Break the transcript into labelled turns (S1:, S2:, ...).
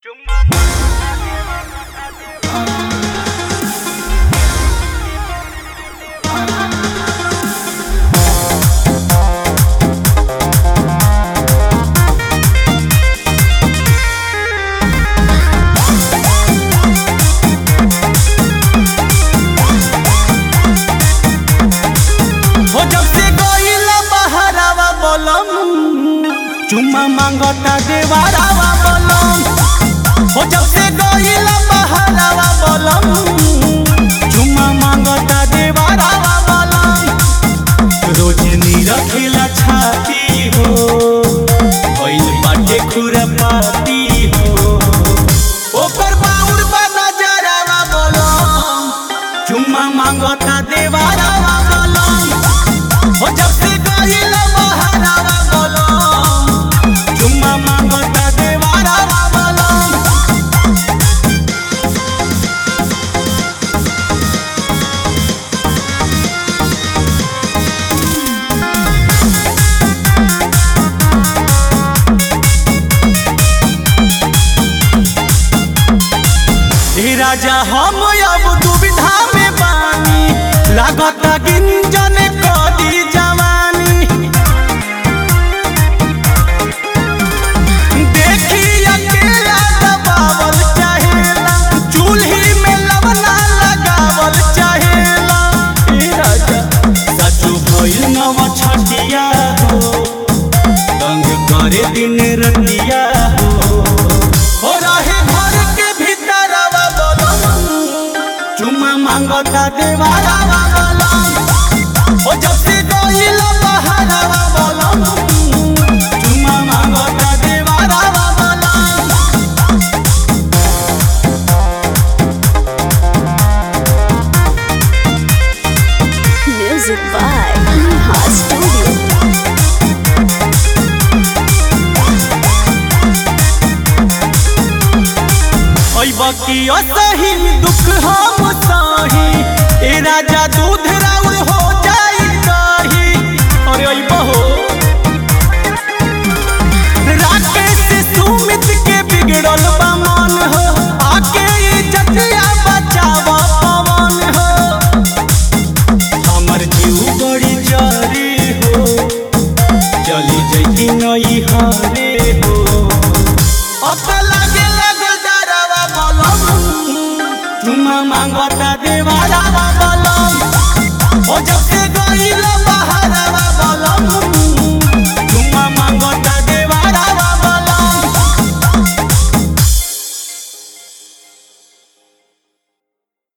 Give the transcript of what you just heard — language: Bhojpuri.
S1: हो जब से गईला बहरावा बोलम चुम्मा मांगता देवारावा बोलम हो जब से गईला बहरावा बोलम चुम्मा मांगता देवारावा बोलम रोज नी रखेला छाती हो ओइल बाटे खुरपाती हो ओकर बाउर बा नजरावा बोलम चुम्मा मांगता देवारावा बोलम हो जब से गईला बहरावा बोलम चुम्मा मांगता देवारावा बोलम हे राजा हम अब दुविधा में बानी लागत गिंजन कदी जवानी देखी अकेला दबावल चाहेला चूल्ही में लवना लगावल चाहेला हे राजा सचो भइल नव छटिया हो तंग करे दिन रतिया हो हो रहे घर के भीतरवा बोलम चुम्मा मांगता देवारावा बोलम हो जब से गइला बहरावा बोलम चुम्मा मांगता देवारावा बोलम
S2: Music by Neha Studio.
S1: ओइ बकी असही दुख हम सही ए राजा दूध राउर हो जाई दही अरे ओइ बहो राकेश सुमित के बिगड़ल बा मन हो आके इज्जतिया बचाव पवन हो हमर जीव बड़ी जरी हो चली जई नई हरे हो अब लागे लगल डरावा बोलम चुम्मा मांगता देवारावा बोलम ओ जब से गईला